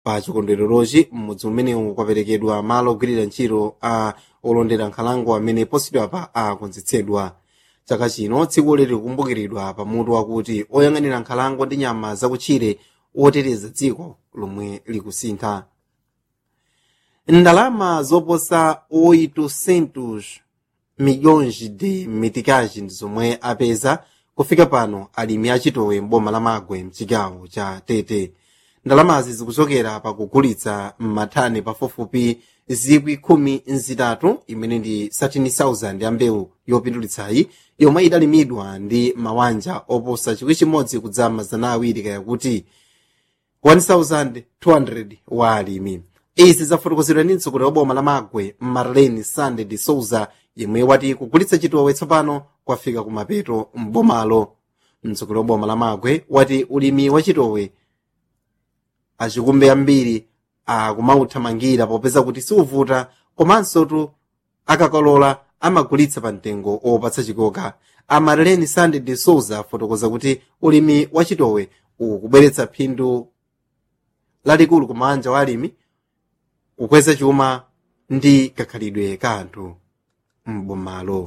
pa chikondwererochi m'mudzi umenewu kwaperekedwa malo ogwirira ntchito a olondera nkhalango amene posachedwapa akonzetsedwa chaka chino tsiku lili kukumbukiridwa pamutu wakuti oyang'anira nkhalango ndi nyama zakutchire oteteza dziko lomwe likusintha ndalama zoposa 800 milhões de meticais ndi zomwe apeza kufika pano alimi achitowe mboma la magwe mchigawo cha tete ndalamazi zikuchokera pakugulitsa m'mathani pafupifupi zikwi khumi nzitatu imene ndi 13,000 ya mbewu yopindulitsayi yomwe idalimidwa ndi mawanja oposa chikwi chimodzi kudza mazana awiri kaya kuti 1200 wa alimi izi zafotokozedwa ndi mtsogoleri wa boma la magwe marlene sande de souza yemwe wati kugulitsa chitowe tsopano kwafika kumapeto m'bomalo mtsogoleri wa boma la magwe wati ulimi wa chitowe achikumbe ambiri akumauthamangira popeza kuti siuvuta komanso tu akakolola amagulitsa pa mtengo opatsa chikoka amarlene sande de souza afotokoza kuti ulimi wa chitowe ukubweretsa phindu lalikulu kumanja wa alimi kukweza chuma ndi kakhalidwe ka anthu m'bomalo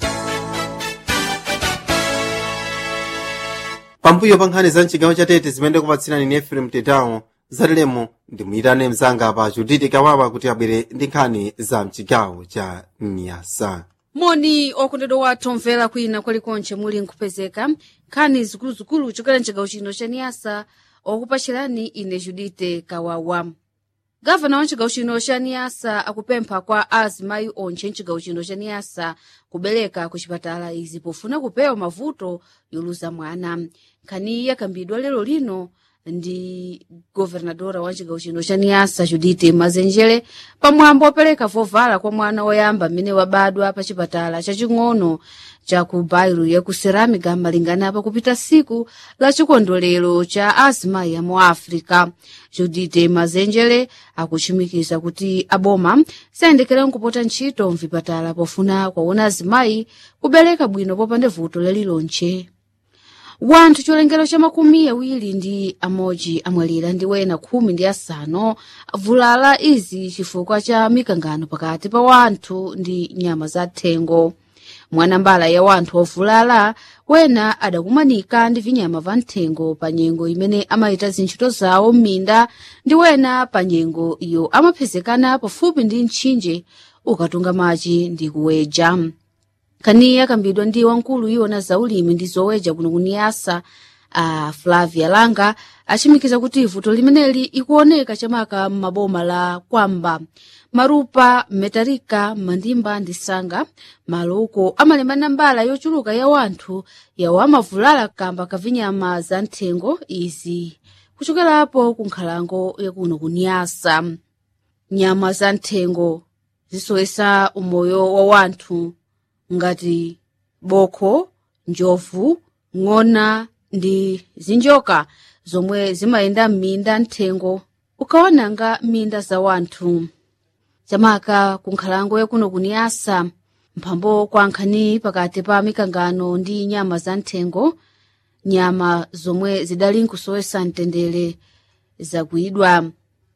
pambuyo pa nkhani za mchigawo cha tete zimene kupatsirani ni efrem tetao zatilemo ndimuyitane mzanga pa juditi kawawa kuti abwere ndi nkhani za mchigawo cha nyasa moni okondedwa wathu omvera kwina kwalikonche muli nkupezeka nkhani zikuluzikulu chokera mchigawo chino cha niyasa okupachirani ine judite kawawa gavana wa mchigawo chino cha niyasa akupempha kwa azimayi onche mchigawo chino cha niyasa kubereka ku chipatala izi pofuna kupewa mavuto yoluza mwana nkhaniyi yakambidwa lero lino ndi governadora wa chigawo chino cha niyasa judite mazenjere pamwambo opereka vovala kwa mwana woyamba mmene wabadwa pa chipatala chaching'ono cha ku bairu ya ku ceramica malingana pakupita siku la chikondwerero cha azimayi amu africa judite mazenjere akuchimikiza kuti aboma sayendekera nkupota ntchito mvipatala pofuna kwaona azimayi kubereka bwino popanda vuto lalilonche wanthu cholengero cha makumi awiri ndi amodzi amwalira ndi wena khumi ndi asanu avulala izi chifukwa cha mikangano pakati pa wanthu ndi nyama za thengo mwanambala ya wanthu ovulala wena adakumanika ndi vinyama va nthengo pa nyengo imene amayita zintchito zawo m'minda ndi wena pa nyengo iyo amapezekana pafupi ndi mtchinje ukatunga machi ndi kuweja kani yakambidwa ndi wamkulu iwona zaulimi ndi zoweja kuno kuniyasa a flavia langa achimikiza kuti vuto limeneli ikuoneka chamaka m'maboma la kwamba marupa metarika mandimba ndi sanga malo uko amalembana mbala yochuluka ya wanthu yawo amavulala kamba kavinyama za nthengo izi kuchokerapo ku nkhalango yakuno kuniyasa nyama za nthengo zisowesa umoyo wa wanthu ngati bokho njovu ng'ona ndi zinjoka zomwe zimayenda m'minda nthengo ukaonanga m'minda za wanthu chamaka ku nkhalango yakuno kuniyasa mphambo kwa nkhani pakati pa mikangano ndi nyama za nthengo nyama zomwe zidali nkusowesa mtendere zakuyidwa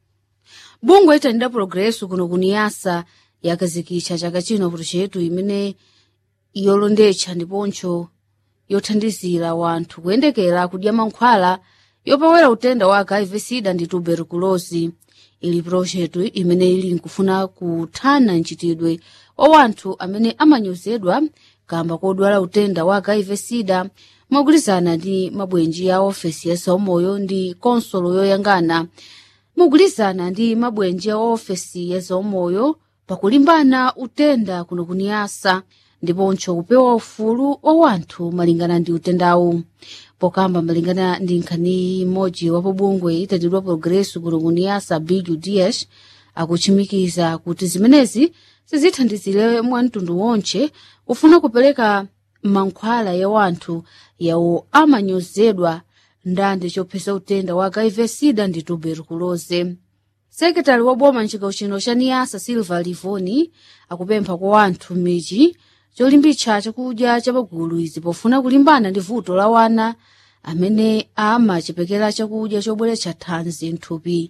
bungwe itanida progreso kuno kuniyasa yakazikitcha chaka chino projetu imene yolondetcha ndiponso yothandizira wanthu kuyendekera kudya mankhwala yopawera utenda wa hiv sida ndi tuberculosi ili projetu imene ili nkufuna kuthana mchitidwe wa wanthu amene amanyozedwa kamba kodwala utenda wa hiv sida mogwirizana ndi mabwenji ya ofesi ya zaumoyo ndi konsolo yoyangana mogwirizana ndi mabwenji ya ofesi ya zaumoyo pakulimbana utenda kuno kuniyasa ndiponso kupewa ufulu wa wanthu malingana ndi utendawu pokamba malingana ndi nkhani imodzi wa pobungwe itatidwa progreso kuno kuniyasa bill dias akuchimikiza kuti zimenezi sizithandizire mwa mtundu wonche ufuna kupereka mankhwala ya wanthu yawo amanyozedwa ndande chophetsa utenda wa hiv sida ndi tuberculose sekretari wa boma mchigawo chino cha niyasa silva livoni akupempha kwa wanthu m'midzi cholimbitsa chakudya cha pagulu izi pofuna kulimbana ndi vuto la wana amene amachepekera chakudya chobweretsa thanzi mthupi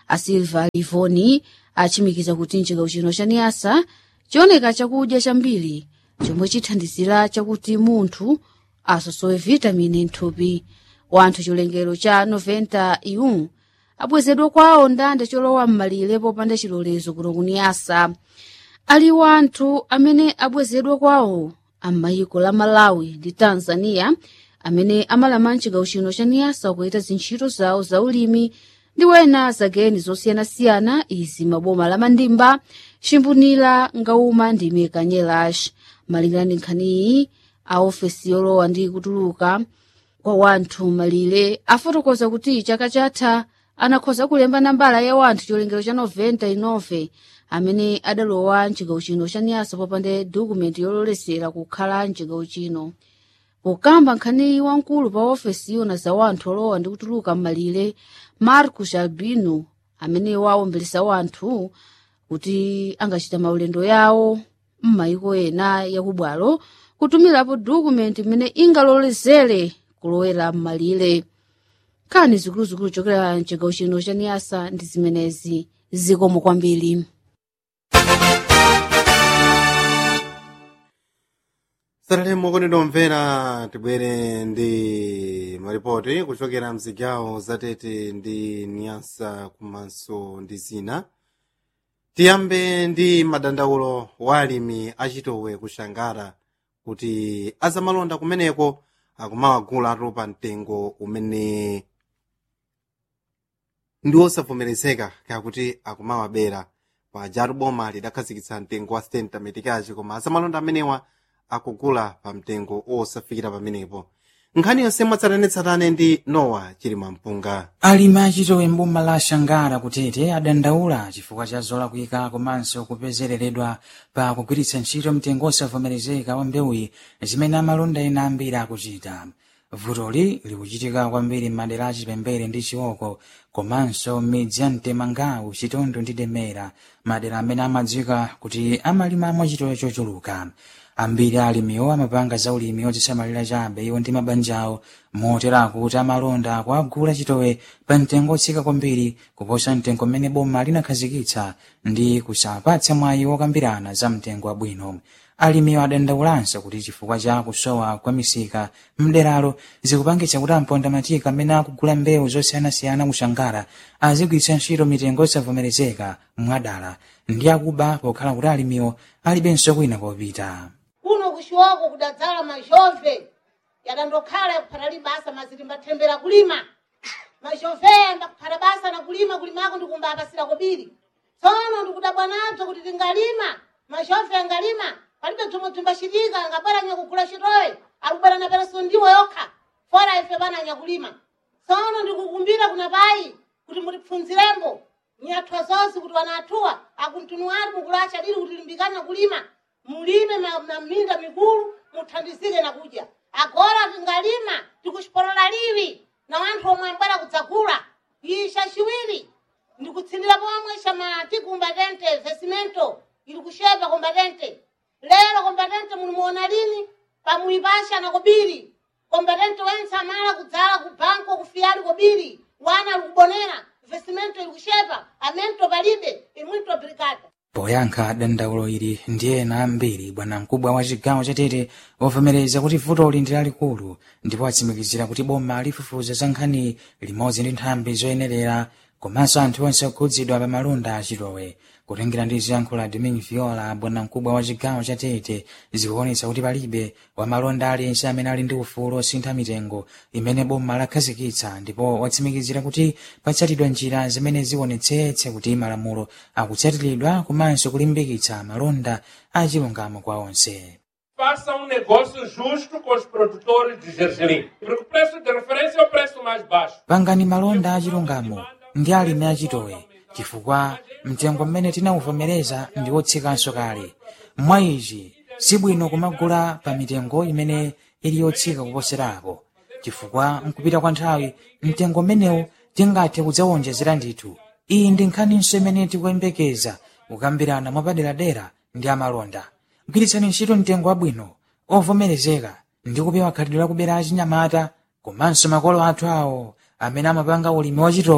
a silva livoni achimikiza kuti mchigawo chino cha niyasa chioneka chakudya chambiri chomwe chithandizira chakuti munthu asosowe vitamini mthupi wanthu chilengero cha 90 iu abwezedwa kwawo ndande cholowa m'malire popanda chilolezo kuno kuniyasa ali wanthu amene abwezedwa kwawo am'mayiko la malawi ndi tanzania amene amalama mchigawo chino cha niyasa kuita zintchito zawo za ulimi ndi wena zageni zosiyanasiyana izi maboma la mandimba chimbunira ngauma ndi mekanyelash malingana ndi nkhaniyi a ofesi yolowa ndi kutuluka kwa wanthu malire afotokoza kuti chaka chatha anakhoza kulemba nambala ya wanthu chilengero cha 99 amene adalowa mchigawo chino cha niyasa popanda dokumenti yololesera kukhala mchigawo chino pokamba nkhaniyi wamkulu pa ofesi yona za wanthu olowa ndi kutuluka m'malire marcus albino amene wawombelesa wanthu kuti angachita maulendo yawo m'mayiko ena yakubwalo kutumirapo dokumenti imene ingalolezere kulowera m'malire nkhani zikuluzikulu chokera mchigawo chino cha niyasa ndi zimenezi zikomo kwambiri satalemo kondedwa omvera tibwere ndi maripoti kuchokera mzigawo zatete ndi niyasa komanso ndi zina tiyambe ndi madandaulo wa alimi achitowe kushangara kuti azamalonda kumeneko akumawagula atopa mtengo umene ndi osavomerezeka kakuti akumawabera pajatu boma lidakhazikitsa mtengo wa 70 metikachi koma azamalonda amenewa akugula pa mtengo osafikira pamenepo nkhani yonse mwatsatanetsatane ndi nowa chilima mpunga alimi achitowe mboma la shangara kutete adandaula chifukwa cha zolakwika komanso kupezereredwa pa kugwiritsa ntchito mtengo osavomerezeka wa mbewuyi zimene amalonda ena ambiri akuchita vutoli likuchitika kwambiri m'madera achipembere ndi chioko komanso m'midzi ya mtemangawu chitondo ndi demera madera amene amadziwika kuti amalimamo chitowe chochuluka ambiri alimiwo amapanga za ulimi ozisamalira chabe iwo ndi mabanja awo motera kuti amalonda akuagula chitowe pa mtengo otsika kwambiri kuposa mtengo mmene boma linakhazikitsa ndi kusapatsa mwayi wokambirana za mtengo wabwino alimiwo adandaulanso kuti chifukwa cha kusowa kwa misika mderalo zikupangitsa kuti amponda matika amene akugula mbewu zosiyanasiyana kushangara azigwiritsa ntchito mitengo osavomerezeka mwadala ndi akuba pokhala kuti alimiwo alibenso kwina kopita kuno kuxiwoko kudadzala mazhove yakandokhala kuphata libasa maziti mbathembera kulima mazhoveya mbakuphata basa na kulima kulimako ndikumbapasira kobiri tsono ndikudabwa nadzo kuti tingalima mazhove angalima palibe bzomwe bzimbacitika angabweranya kugula chitowe akubwera na pereso ndiwo yokha fora ife bananya kulima tsono ndikukumbira kuna payi kuti mutipfunzirembo nyathwa zonse kuti wanathuwa akuntuntu ati mukulacha lili kuti limbikana kulima mulime na na minda mikulu muthandizike na kudya agora tingalima tikuxipolola liwi na wanthu omwe ambwera kudzagula isha ciwiri ndikutsindira pomwe xa mati kumbatente vesimento ili kuxepa kombatente lero kombatente mulimuona lini pamwipasha na kobiri kombatente wense amala kudzala ku banko kufiyali kobiri wana likubonera vesimento ili kuxepa amento palibe imwito brigada poyankha dandaulo ili ndi ena ambiri bwana mkubwa wa chigawo chatete wavomereza kuti vutoli ndi lalikulu ndipo atsimikizira kuti boma lifufuza za nkhani limodzi ndi nthambi zoyenerera komanso anthu onse okhudzidwa pa malonda achitowe kutengera ndi ziyankhulo domin viola bwana mkubwa wa chigawo chatete zikuonetsa kuti palibe wamalonda aliyense amene ali ndi ufulu osintha mitengo imene boma lakhazikitsa ndipo watsimikizira kuti patsatidwa njira zimene zionetsetse kuti malamulo akutsatiridwa komanso kulimbikitsa malonda achilungamo kwa onse faça um negócio justo com os produtores de gergelim. Porque o preço de referência é o preço mais baixo. pangani malonda achilungamo ndi alimi achitowe chifukwa mtengo mmene tinawuvomereza ndi wotsikanso kale mwa izi sibwino kumagula pa mitengo imene ili yotsika kuposerapo chifukwa mkupita kwa nthawi mtengo mmenewu tingathe kudzawonjezera ndithu iyi ndi nkhaninso imene tikuyembekeza kukambirana mwapaderadera ndi amalonda gwiritsani ntchito mtengo wabwino ovomerezeka ndi kupewa khalidwe lakubera achinyamata komanso makolo athu awo amene amapanga ulimi wachitowe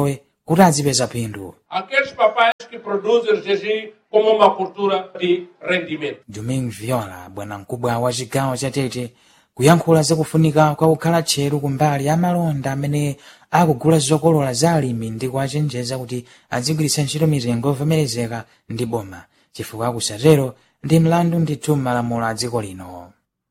kuti azipeza phindu Aqueles papais que produzem jejum como uma cultura de rendimento. domingo viola bwanamkubwa wa chigawo cha tete kuyankhula zakufunika kwa kukhala tcheru kumbali ya malonda amene akugula zokolola za alimi ndi kuwachenjeza kuti azigwiritsa ntchito mitengo yovomerezeka ndi boma chifukwa akusatero ndi mlandu ndithu m'malamulo a dziko lino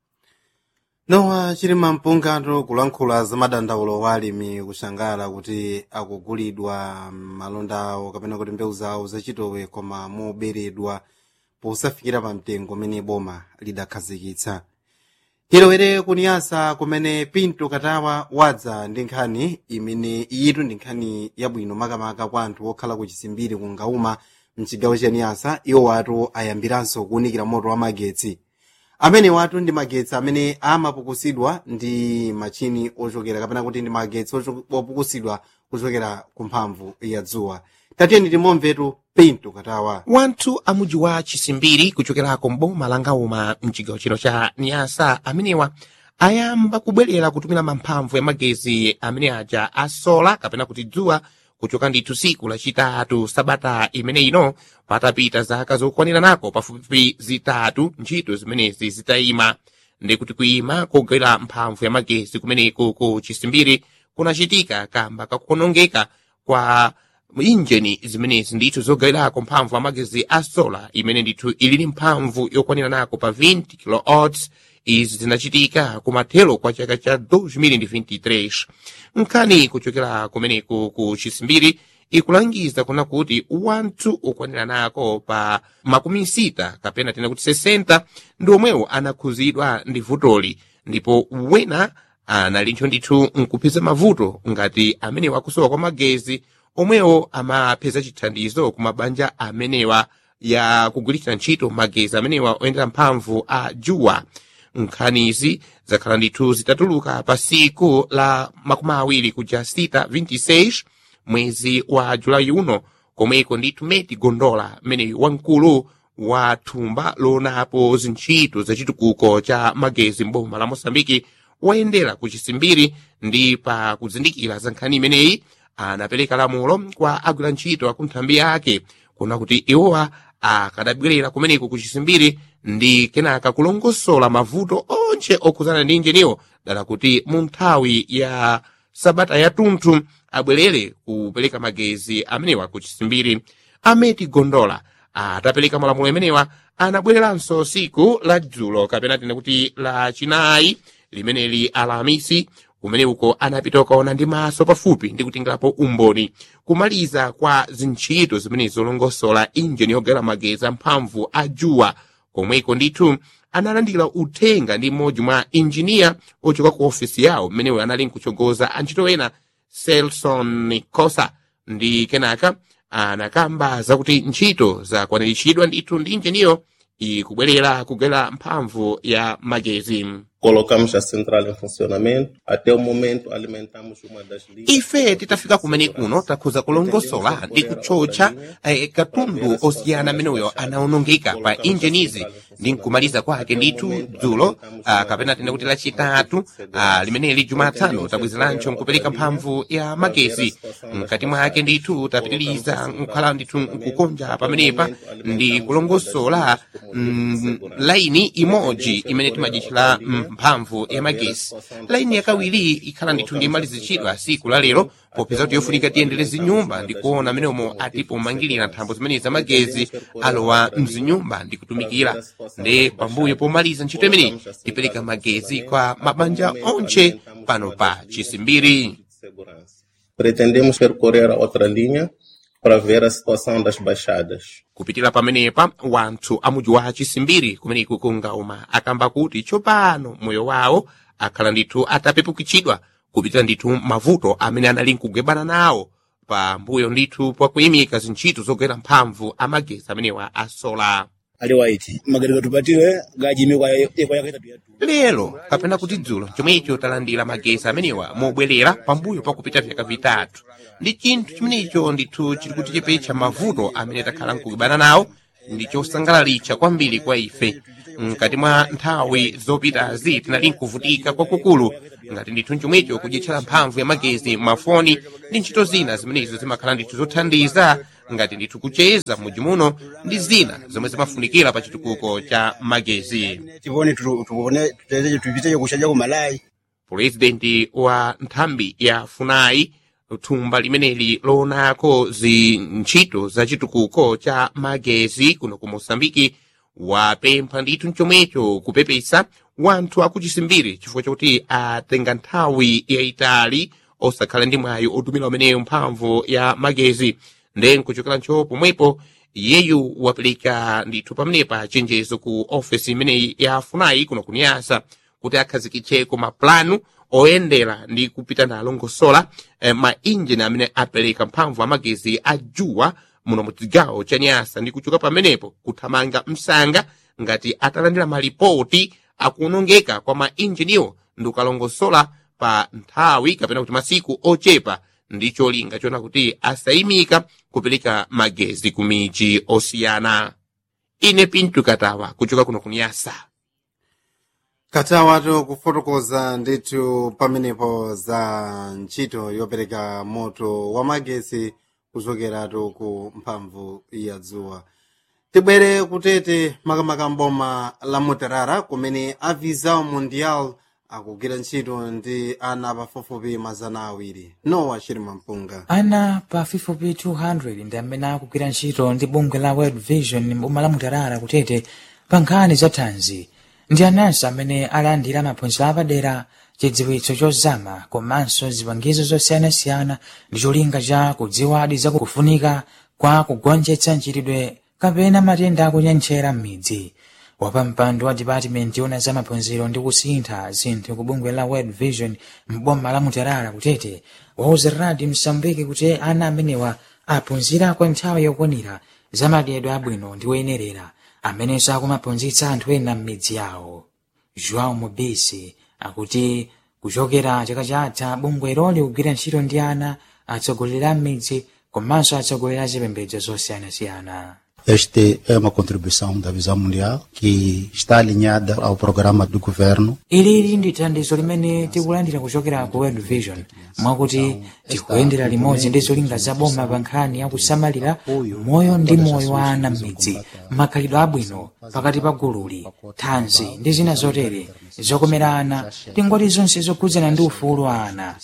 nowa chilima mpungano kulankhula za madandaulo wa alimi kushangala kuti akugulidwa malonda awo kapena kuti mbewu zawo zachitowe koma moberedwa posafikira pa mtengo umene boma lidakhazikitsa tilowere kuniyasa kumene pinto katawa wadza ndi nkhani imene iyitu ndi nkhani yabwino makamaka kwa anthu okhala ku chisimbiri ku ngauma mchigawo cha niyasa iwo watu ayambiranso kuwunikira moto wa magetsi amene watu ndi magetsi amene amapukusidwa ndi machini ochokera kapena kuti ndi magetsi ocho- opukusidwa kuchokera ku mphamvu ya dzuwa tatiyeni timomvetu pinto katawa wanthu amudzi wa chisimbiri kuchokerako mboma la ngauma mchigawo chino cha niyasa amenewa ayamba kubwerera kutumira mamphamvu ya magezi amene aja asola kapena kuti dzuwa kuchoka ndithu siku lachitatu sabata imene ino patapita zaka zokwanira nako pafupifupi zitatu ntchito zimenezi zitayima ndi kuti kuyima kogwera mphamvu ya magezi kumeneko ku chisimbiri kunachitika kamba kakuonongeka kwa injini zimenezi ndithu zogawirako mphamvu amagezi a sola imene ndithu ilili mphamvu yokwanira nako pa 20 kilowatts izi zinachitika kumathero kwa chaka cha 2023 nkhani kuchokera kumeneko ku chisimbiri ikulangiza kuna kuti wanthu okwanira nako pa makumi sita kapena tena kuti 60 ndi omwewo anakhuzidwa ndi vutoli ndipo wena analinso ndithu nkupeza mavuto ngati amene wakusowa kwa magezi omwewo amapeza chithandizo ku mabanja amenewa ya kugwiritsa ntchito magezi amenewa oyendera mphamvu a juwa nkhanizi zakhala ndithu zitatuluka pa siku la makumi awiri kuja sita 26 mwezi wa julayi uno komweko ndithu meti gondola mmeneyu wamkulu wa thumba loonapo zintchito zachitukuko cha magezi mboma la mosambiki wayendera ku chisimbiri ndi pa kuzindikira za nkhani imeneyi anapereka lamulo kwa agwira ntchito akunthambi yake kuna kuti iwowa akadabwerera kumeneko ku chisimbiri ndi kenaka kulongosola mavuto onse okhuzana ndi injiniwo dala kuti mu nthawi ya sabata yatunthu abwerere kupereka magezi amenewa ku chisimbiri ameti gondola atapereka malamulo amenewa anabwereranso siku la dzulo kapena tena kuti la chinayi limeneli alamisi kumene uko anapita ukaona ndi maso pafupi ndi kutingirapo umboni kumaliza kwa zintchito zimene zolongosola injini yogawira magezi amphamvu a juwa komweko ndithu analandira uthenga ndi mmodzi mwa injiniya ochoka ku ofisi yawo mmeneyo anali nkuchogoza antchito ena selson cosa ndi kenaka anakamba zakuti ntchito zakwaniritsidwa ndithu ndi injiniyo ikubwerera kugawira mphamvu ya magezi Colocamos a central em funcionamento. Até o momento, alimentamos uma das linhas. ife titafika kumene kuno takhuza kulongosola ndi kutchotcha eh, katundu osiyana ameneyo anaonongeka pa injinizi ndi nkumaliza kwake ndithu dzulo ah, kapena tena kuti lachitatu ah, limeneli jumatano tabwezerancho nkupereka mphamvu ya magezi mkati mwake ndithu tapitiriza nkhala ndithu nkukonja pamenepa ndi kulongosola mm, laini imodzi imene timajitchira mphamvu ya magezi laini yakawiri ikhala ndithu ndi malizichidwa siku la lero popeza kuti yofunika tiyendere zinyumba ndi kuona ameneomo atipo mangirira nthambo zimene zamagezi alowa mzinyumba ndi kutumikira ndi pambuyo pomaliza ntchito imeneyi tipereka magezi kwa mabanja onse pano pa chisimbiri Segurança. Pretendemos percorrer a outra linha para ver a situação das baixadas. kupitira pamenepa wanthu amudzi wa chisimbiri kumeneku kungauma akamba kuti tsopano moyo wawo akhala ndithu atapepukitsidwa kupitira ndithu mavuto amene anali nkugwebana nawo pambuyo ndithu pakuyimika zintchito zogwera mphamvu amagezi amenewa a sola ali waiti magereka tupatire gajimikwa ekwa yakaitatu yatu lero kapena kuti dzulo chomwecho talandira magezi amenewa mobwerera pambuyo pakupita vyaka vitatu ndi chinthu chimenecho ndithu chili kutichepetsa mavuto amene takhala nkugwebana nawo ndi chosangalalitsa kwambiri kwa ife mkati mwa nthawi zopitazi tinali nkuvutika kwakukulu ngati ndithu chomwecho kudyetchera mphamvu ya magezi mafoni ndi ntchito zina zimenezo zimakhala ndithu zothandiza ngati ndithu kucheza m'mudzi muno ndi zina zomwe zimafunikira pa chitukuko cha magezi tivone tuone tuteze tupiteje kushaja ku malayi purezidenti wa nthambi ya funai thumba limeneli loonako zintchito za chitukuko cha magezi kuno ku mosambiki wapempha ndithu mchomwecho kupepesa wanthu akuchisimbiri chifukwa chakuti atenga nthawi yayitali osakhala ndi mwayi otumira umeneyo mphamvu ya magezi nde nkuchokera ncho pomwepo iyeyu wapereka ndithu pamenepa chenjezo ku ofesi imeneyi ya funai kuno kuniyasa kuti akhazikitcheko maplanu oyendera ndi kupita nalo ngosola eh, mainjini amene apereka mphamvu amagezi a juwa muno mu chigawo cha nyasa ndi kuchoka pamenepo kuthamanga msanga ngati atalandira malipoti akuonongeka kwa mainjiniwo ndi ukalongosola pa nthawi kapena kuti masiku ochepa ndi cholinga chona kuti asayimika kupereka magezi ku miji osiyana ine pintu katawa kuchoka kuno kuniyasa katawatu kufotokoza ndithu pamenepo za ntchito yopereka moto wa magesi kuchokeratu ku mphamvu ya dzuwa tibwere kutete makamaka mboma la mutarara kumene avisa mundial akugwira ntchito ndi ana pafupifupi mazana awiri nowa chirima mpunga ana pafupifupi 200 ndi amene akugwira ntchito ndi bungwe la world vision mboma la mutarara kutete pa nkhani za thanzi ndi ananso amene alandira maphunziro apadera chidziwitso chozama komanso zipangizo zosiyanasiyana ndi cholinga cha kudziwadi za kufunika kwa kugonjetsa mchitidwe kapena matenda akunyentchera m'midzi wapampando wa dipatimenti yona za maphunziro ndi kusintha zinthu ku bungwe la world vision mboma la mutarara kutete wauza radi msambiki kuti ana amenewa aphunzira kwa nthawi yokwanira za madyedwe abwino ndi oyenerera amenenso akumaphunzitsa anthu ena m'midzi yawo joão mobisi akuti kuchokera chaka chatha bungwelo likugwira ntchito ndi ana atsogoleri a m'midzi komanso atsogoleri a zipembedzo zosiyanasiyana Esta é uma contribuição da Visão Mundial que está alinhada ao programa do governo. ilili ndi thandizo limene tikulandira kuchokera ku world vision mwakuti tikuyendera limodzi ndi zolinga za boma pa nkhani ya kusamalira moyo ndi moyo wa ana m'midzi makhalidwe abwino pakati pa gululi thanzi ndi zina zotere zokomera ana tingoti zonse zokhudzana ndi ufulu wa ana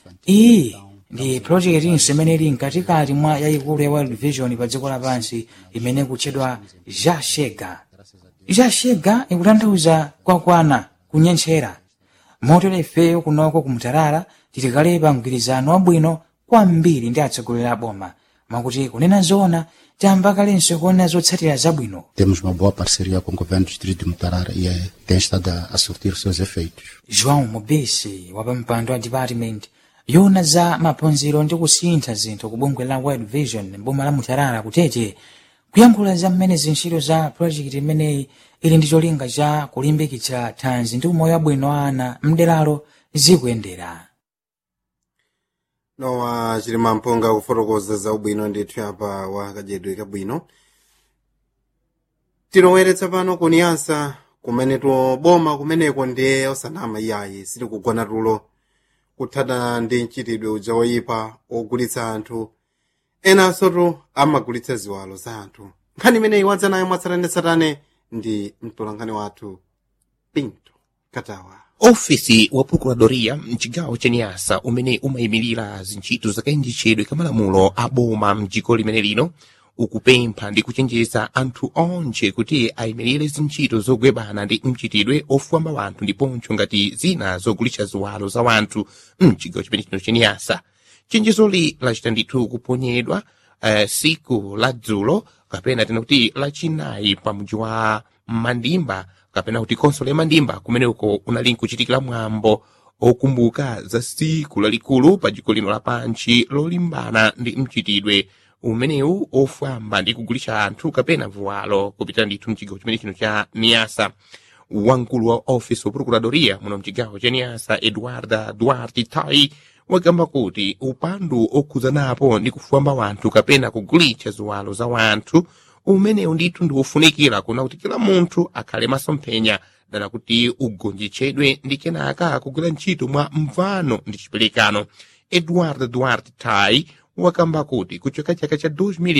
iyi ndi projektinso imene ili mkatikati mwa yayikulu ya world vision pa dziko lapansi imene kutchedwa jashega jashega ikutanthauza kwakwana kunyentchera motero ifeyo kunoko kumutarara titikale pa mgwirizano wabwino kwambiri ndi atsogoleri a boma mwakuti kunena zoona tayamba kalenso kuona zotsatira zabwino Temos uma boa parceria com o governo do distrito de Mutarara e eh, tem estado a, a surtir seus efeitos. joão mobisi wapampando wa department yona za maphunziro ndi kusintha zinthu ku bungwe la world vision mboma la mutarara kutete kuyankhula za mmene zintchito za projekti imeneyi ili ndi cholinga cha kulimbikitsa thanzi ndi umoyo wabwino wa ana mderalo zikuyendera nowa chilima mpunga kufotokoza za ubwino ndithu apa wa kadyedwe kabwino tiloweretsa pano kuniyasa kumene toboma kumeneko ndiye osanama iyayi sitikugona tulo kuthana ndi mchitidwe uja woyipa ogulitsa anthu enanso tu amagulitsa ziwalo za anthu nkhani imeneyi wadza nayo mwatsatanetsatane ndi mtolankhani wathu pinto katawa ofisi wa procuradoria mchigawo cha nyasa umene umayimirira zintchito zakayendetsedwe kamalamulo a boma mdziko limene lino ukupempha ndi kuchenjeza anthu onse kuti ayimirire zintchito zogwebana ndi mchitidwe ofwamba wanthu ndiponso ngati zina zogulitsa ziwalo za wanthu mchigawo chimene chino cha nyasa chenjezoli lachita ndithu kuponyedwa uh, siku la dzulo kapena tena kuti lachinayi pa mji wa mandimba kapena kuti konsolo ya mandimba kumene uko unali nkuchitikira mwambo okumbuka za siku lalikulu pa dziko lino lapanchi lolimbana ndi mchitidwe umenewu ofwamba ndi kugulitsa anthu kapena vuwalo kupita ndithu mchigawo chimene chino cha niyasa wamkulu wa office wa procuradoria muno mchigawo cha niyasa eduarda duarte tai wakamba kuti upandu okhuzanapo ndi kufwamba wanthu kapena kugulitsa ziwalo za wanthu umenewu ndithu ndi wofunikira kuna kuti kila munthu akhale masomphenya dala kuti ugonjetsedwe ndi kenaka kugwira ntchito mwa mvano ndi chiperekano edward duarte tai wakamba kuti kuchoka chaka cha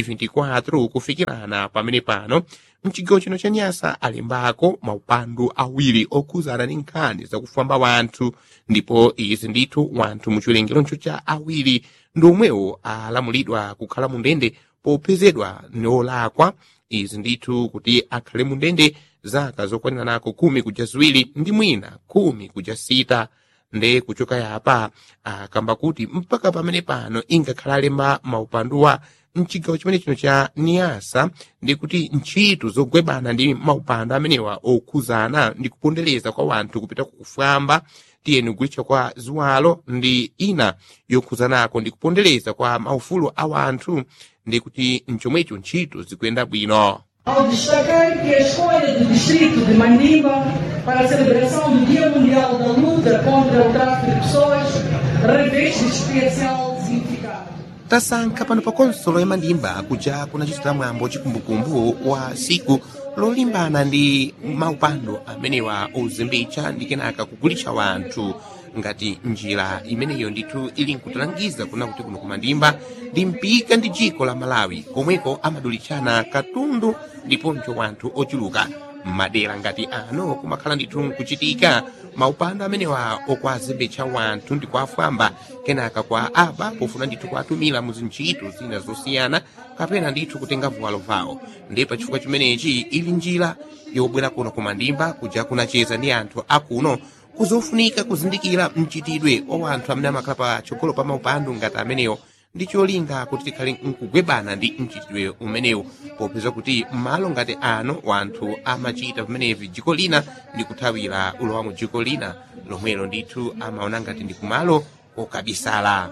2024 kufikirana pamene pano mchigawo chino cha nyasa alimbako maupandu awiri okhuzana ndi nkhani zakufamba wanthu ndipo izi ndithu wanthu muchiwerengeroncho cha awiri ndi omwewo alamulidwa kukhala mu ndende popezedwa niolakwa izi ndithu kuti akhale mu ndende zaka zokwanira nako khumi kuja ziwiri ndi mwina khumi kuja sita nde kuchoka yapa akamba kuti mpaka pamene pano ingakhala alemba maupanduwa mchigawo chimene chino cha niyasa ndi kuti ntchito zogwebana ndi maupandu amenewa okhuzana ndi kupondereza kwa wanthu kupita kufwamba tiyeni kugulitsa kwa ziwalo ndi ina yokhuzanako ndi kupondereza kwa maufulu a wanthu ndi kuti mchomwecho ntchito zikuyenda bwino ao destacar que a escolha do distrito de Mandimba para a celebração do Dia Mundial da Luta contra o Tráfico de Pessoas reveste especial significado. tasankha pano pa konsolo ya mandimba kuja kunachitira mwambo chikumbukumbu wa siku lolimbana ndi maupando amenewa ozimbitsa ndi kenaka kugulitsa wanthu ngati njira imeneyo ndithu ili nkutilangiza kuna kuti kuno kumandimba ndi mpika ndi dziko la malawi komweko amadulitsana katundu ndiponso wanthu ochuluka madera ngati ano kumakhala ndithu nkuchitika maupando amenewa okwazimbitsa wanthu ndi kuafwamba kenaka kwa aba pofuna ndithu kuatumira mu zintchito zina zosiyana kapena ndithu kutenga vuwalo vawo ndi pachifukwa chimenechi ili njira yobwera kuno kumandimba kuja kunacheza ndi anthu akuno kuzofunika kuzindikira mchitidwe wa wanthu amene amakhala patsogolo pa maupando ngati amenewo ndi cholinga kuti tikhale nkugwebana ndi mchitidwe umenewu popeza kuti m'malo ngati ano wanthu amachita pamenevi dziko lina ndi kuthawira ulowa mu dziko lina lomwelo ndithu amaona ngati ndi kumalo kokabisala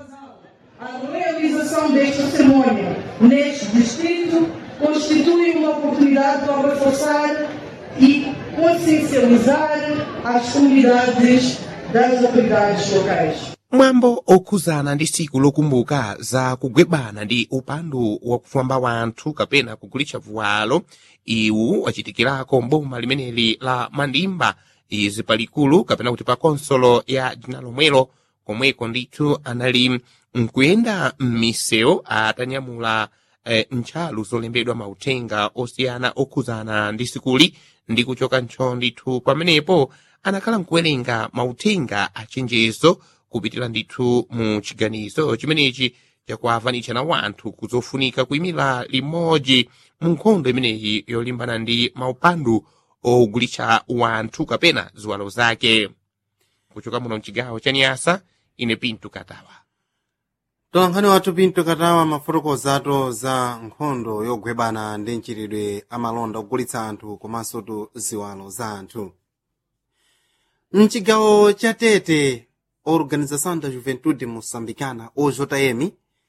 A realização desta cerimônia neste distrito constitui uma oportunidade para reforçar e consciencializar as comunidades das autoridades locais. mwambo okhuzana ndi siku lokumbuka za kugwebana ndi upandu wakufamba wanthu kapena kugulitsa vuwalo iwu wachitikirako mboma limeneli la mandimba izi palikulu kapena kuti pa konsolo ya dzina lomwelo komweko ndithu anali nkuyenda m'misewu atanyamula eh, ntchalu zolembedwa mauthenga osiyana okhuzana ndi sikuli ndi kuchoka ntcho ndithu pamenepo anakhala nkuwerenga mauthenga achenjezo kupitira ndithu mu chiganizo chimenechi chakuavanitsa na wanthu kuzofunika kuyimira limodzi mu nkhondo imeneyi yolimbana ndi maupandu ogulitsa wanthu kapena ziwalo zake kuchoka muno mchigawo cha niyasa ine pinto katawa tolankhani wathu pinto katawa mafotokozato za nkhondo yogwebana ndi mchitidwe amalonda ogulitsa anthu komanso tu ziwalo za anthu mchigawo cha tete organização da juventude moçambicana ojm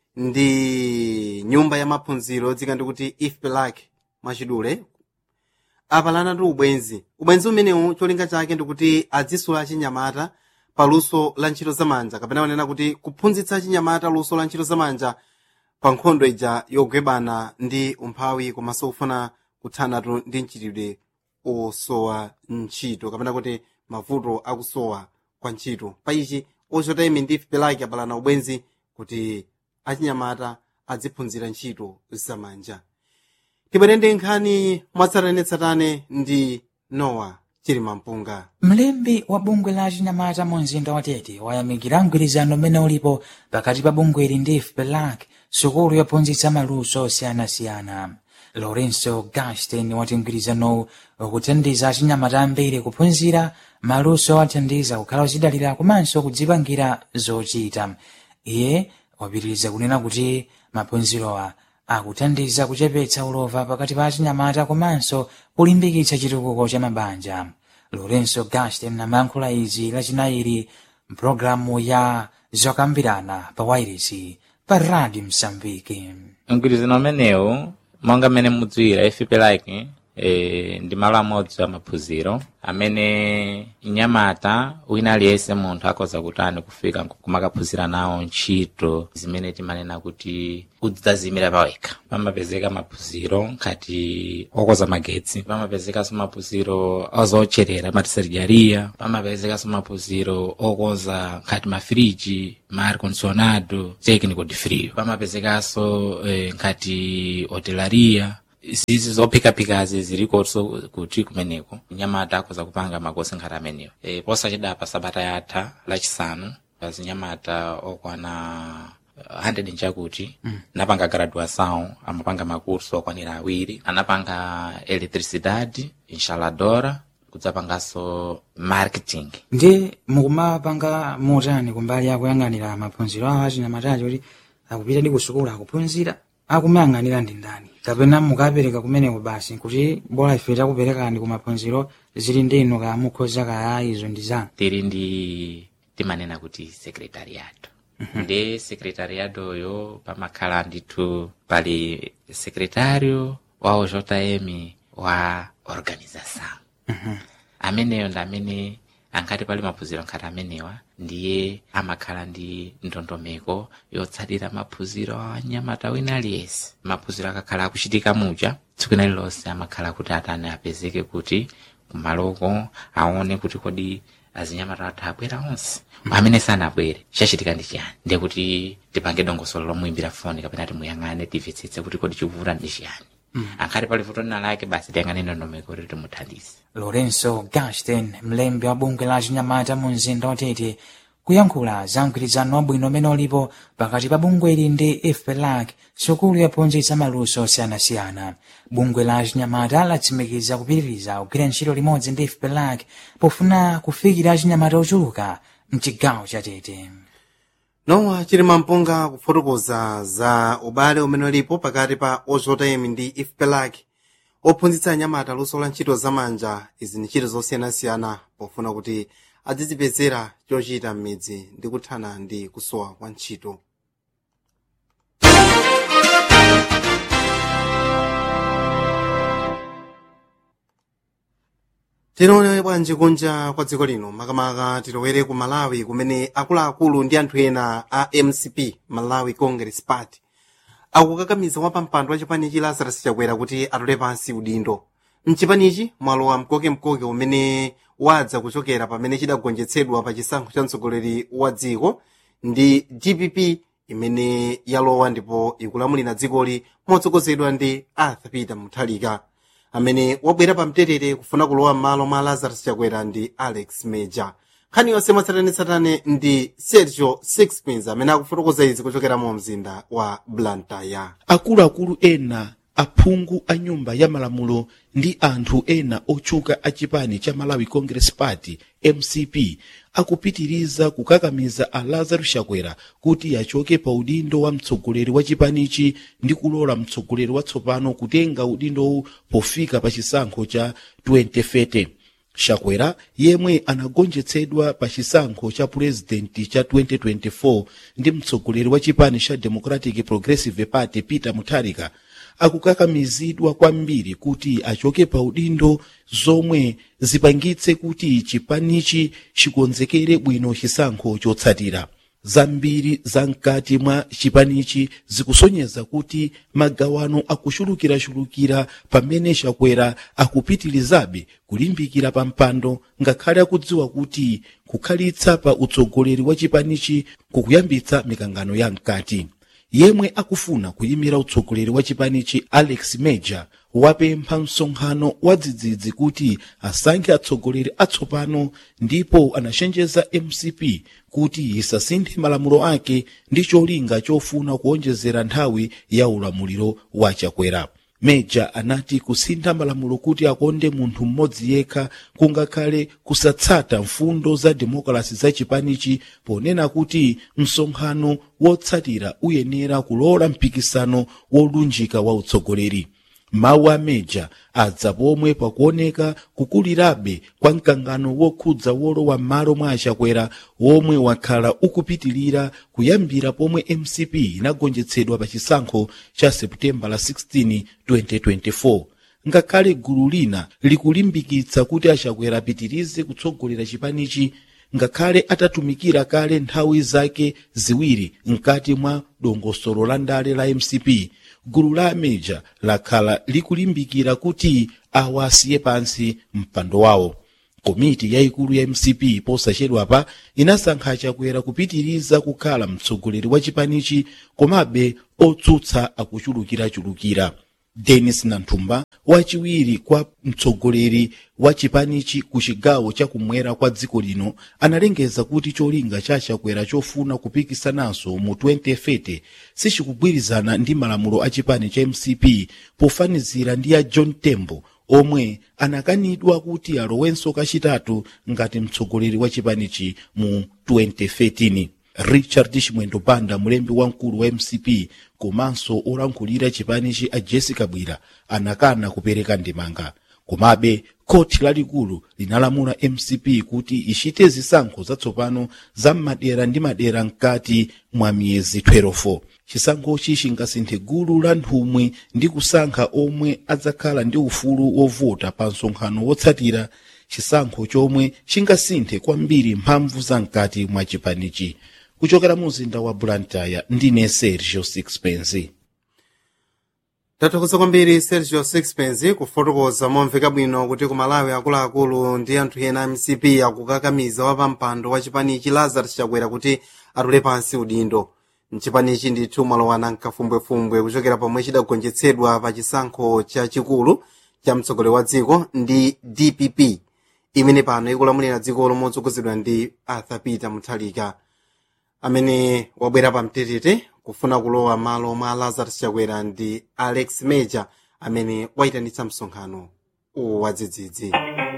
ndi nyumba ya maphunziro dzika ndikuti ifpelak mwachidule apalana ndi ubwenzi ubwenzi umenewu cholinga chake ndikuti adzisula chinyamata pa luso la ntchito zamanja kapena wanena kuti kuphunzitsa chinyamata luso la ntchito zamanja pa nkhondo ija yogwebana ndi umphawi komanso kufuna kuthanatu ndi mchitidwe osowa ntchito kapena kuti mavuto akusowa kwa ntchito pa ichi ojm ndi ifpelak apalana ubwenzi kuti achinyamata adziphunzira ntchito zamanja tibwere ndi nkhani mwatsatanetsatane ndi nowa chilima mpunga mlembi wa bungwe la achinyamata mu mzinda wa tete wayamikira mgwirizano umene ulipo pakati pa bungweli ndi fpelak sukulu yophunzitsa maluso osiyanasiyana lorenzo gastin wati mgwirizanowu ukuthandiza achinyamata ambiri kuphunzira maluso athandiza kukhala ochidalira komanso kudzipangira zochita iye wapitiriza kunena kuti maphunzirowa akuthandiza kuchepetsa ulova pakati pa achinyamata komanso kulimbikitsa chitukuko cha mabanja lorenzo gastin amayankhula izi lachinayi mpulogalamu ya zokambirana pa wairisi pa radio msambiki mgwirizano umenewu monga mmene mudziwira ifipelaki e, ndi malo amodzi a maphunziro amene nyamata wina aliyense munthu akhoza kutani kufika kumakaphunzira nawo ntchito zimene timanena kuti udzazimira pawekha pamapezeka maphunziro ngati okoza magetsi pamapezekanso maphunziro ozocherera matisarijaria pamapezekanso maphunziro okoza ngati mafiriji ma ar condicionado técnico de frio pamapezekanso eh, ngati hotelaria zizi zophikaphikazi zilikonso kuti kumeneko nyamata akhoza kupanga makosi ngati amenewo e, posachedapa sabata yatha lachisanu pazinyamata okwana 100 nchakuti mm. napanga graduação amapanga makurso okwanira awiri anapanga eletricidade instaladora kudzapanganso marketing ndi mukumapanga motani kumbali akuyang'anira maphunziro awo achinyamatachi kuti akupita ndi kusukulu akuphunzira akumayang'anira ndi ndani kapena mukapereka kumeneko basi kuti bora ife takuperekani ku maphunziro zili ndinu ka mukhoza kaya izo ndi zanu tili ndi timanena kuti secretariato ndi secretariato yo pamakhala ndithu pali secretario wa ojm wa organização ameneyo ndi amene ankati pali maphunziro nkhati amenewa ndiye amakhala ndi ndondomeko yotsatira maphunziro a nyamata wina aliyense maphunziro akakhala akuchitika muja tsiku ina lilonse amakhala kuti atani apezeke kuti kumaloko aone kuti kodi azinyamata athu abwera onse amene sanabwere chachitika ndi chiyani ndiye kuti tipange dongosolo lomuimbira foni kapena timuyang'ane timvetsetse kuti kodi chikuvuta ndi chiyani mm. ankhati pali vuto lina lake basi tiyang'ane ndondomeko kuti timuthandize lorenzo gaston mlembi wa bungwe la chinyamata mu mzinda watete kuyankhula za mgwirizano wabwino umene ulipo pakati pa bungweli ndi fpelac sukulu yophunzitsa maluso osiyanasiyana bungwe la chinyamata latsimikiza kupitiriza kugwira ntchito limodzi ndi fpelac pofuna kufikira achinyamata ochuluka mchigawo cha tete nowa chilima mpunga kufotokoza za ubale umene ulipo pakati pa ojm ndi ifpelac ophunzitsa anyamata luso la ntchito zamanja izi ni ntchito zosiyanasiyana pofuna kuti adzizipezera chochita m'midzi ndi kuthana ndi kusowa kwa ntchito tinoone bwanji kunja kwa dziko lino makamaka tilowere ku malawi kumene akuluakulu ndi anthu ena a mcp malawi congress party akukakamiza wapampando wa chipanichi lazarus chakwera kuti atole pansi udindo mchipanichi mwalowa mkokemkoke umene wadza kuchokera pamene chidagonjetsedwa pa chisankho cha mtsogoleri wa dziko ndi dpp imene yalowa ndipo ikulamulira dzikoli motsogozedwa ndi arthur peter muthalika amene wabwera pamtetete kufuna kulowa m'malo mwa lazarus chakwera ndi alex major nkhani yonse mwatsatanetsatane ndi sergio sixpins amene akufotokoza izi kuchokera mu mzinda wa blantyre akuluakulu ena aphungu a nyumba ya malamulo ndi anthu ena otchuka a chipani cha malawi congress party mcp akupitiriza kukakamiza a lazarus chakwera kuti achoke pa udindo wa mtsogoleri wa chipanichi ndi kulola mtsogoleri watsopano kutenga udindowu pofika pa chisankho cha 2030 chakwera yemwe anagonjetsedwa pa chisankho cha purezidenti cha 2024 ndi mtsogoleri wa chipani cha democratic progressive party peter mutharika akukakamizidwa kwambiri kuti achoke pa udindo zomwe zipangitse kuti chipanichi chikonzekere bwino chisankho chotsatira zambiri zamkati mwa chipanichi zikusonyeza kuti magawano akuchulukirachulukira pamene chakwera akupitirizabe kulimbikira pa mpando ngakhale akudziwa kuti kukhalitsa pa utsogoleri wa chipanichi kukuyambitsa mikangano ya mkati yemwe akufuna kuyimira utsogoleri wa chipanichi alex major wapempha msonkhano wa dzidzidzi kuti asankhe atsogoleri atsopano ndipo anachenjeza mcp kuti isasinthe malamulo ake ndi cholinga chofuna kuonjezera nthawi ya ulamuliro wa chakwera meja anati kusintha malamulo kuti akonde munthu mmodzi yekha kungakhale kusatsata mfundo za demokrasi za chipanichi ponena kuti msonkhano wotsatira uyenera kulola mpikisano wolunjika wa utsogoleri mawu a meja adza pomwe pakuoneka kukulirabe kwa mkangano wokhudza wolowa m'malo mwa achakwera womwe wakhala ukupitilira kuyambira pomwe mcp inagonjetsedwa pa chisankho cha seputembala 16 2024 ngakhale gulu lina likulimbikitsa kuti achakwera apitirize kutsogolera chipanichi ngakhale atatumikira kale nthawi zake ziwiri mkati mwa dongosolo la ndale la mcp gulu la ameja lakhala likulimbikira kuti awa asiye pansi mpando wawo komiti yayikulu ya mcp posachedwapa inasankha chakwera kupitiriza kukhala mtsogoleri wa chipanichi komabe otsutsa akuchulukirachulukira denis nanthumba wachiwiri kwa mtsogoleri wa chipanichi ku chigawo chakumwera kwa dziko lino analengeza kuti cholinga cha chakwera chofuna kupikisananso mu 2030 sichikugwirizana ndi malamulo a chipani cha mcp pofanizira ndi ya john tembo omwe anakanidwa kuti alowenso kachitatu ngati mtsogoleri wa chipanichi mu 2013 richard chimwendo banda mulembi wamkulu wa mcp komanso olankhulira chipanichi a jessica bwira anakana kupereka ndemanga komabe khoti lalikulu linalamula mcp kuti ichite zisankho zatsopano za madera ndi madera mkati mwa miyezi 12 chisankhochi chingasinthe gulu la nthumwi ndi kusankha omwe adzakhala ndi ufulu wovota pa msonkhano wotsatira chisankho chomwe chingasinthe kwambiri mphamvu za mkati mwa chipanichi kuchokera mu mzinda wa blantyre ndine sergio sixpence tathokoza kwambiri sergio sixpence kufotokoza momveka bwino kuti ku malawi akuluakulu ndi anthu ena a mcp akukakamiza wapampando wa chipanichi lazarus chakwera kuti atule pansi udindo mchipanichi ndithu mwalowana mkafumbwefumbwe kuchokera pomwe chidagonjetsedwa pa chisankho chachikulu cha mtsogoleri wa dziko ndi dpp imene pano ikulamulira dziko lomotsogozedwa ndi arthur peter muthalika amene wabwera pamtetete kufuna kulowa malo mwa lazarus chakwera ndi alex major amene wayitanitsa msonkhano wadzidzidzi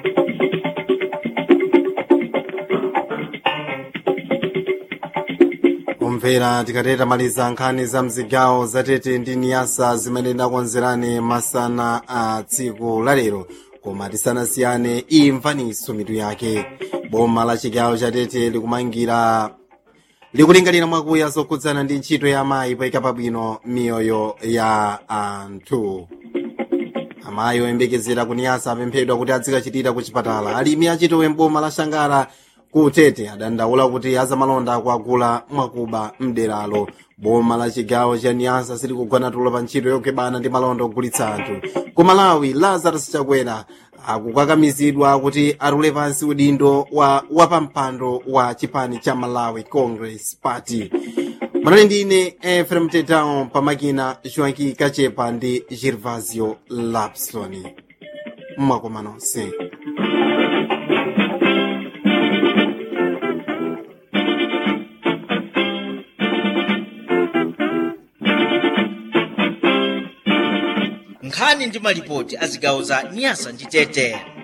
omvera tikateta maliza nkhani za mzigawo zatete ndi niyasa zimene ndakonzerani masana a tsiku lalero koma tisanasiyane imvaniso mitu yake boma la chigawo chatete likumangira likulingalira mwakuya zokhudzana ndi ntchito ya amayi poyika pabwino miyoyo ya anthu amayi oyembekezera kuniyasa apemphedwa kuti azikachitira ku chipatala alimi achitowe mboma la shangara kutete adandaula kuti azamalonda akuagula mwakuba mderalo boma la chigawo cha niyasa silikugwana tulo pa ntchito yokebana ndi malonda ogulitsa anthu ku malawi lazarus chakwera akukakamizidwa kuti atule pansi udindo wa wapampando wa chipani cha malawi congress party manali ndine efrem tetao pamakina joaki kachepa ndi gervasio lapson mwakoma nonse nkhani ndi malipoti a zigawo za nyasa ndi tete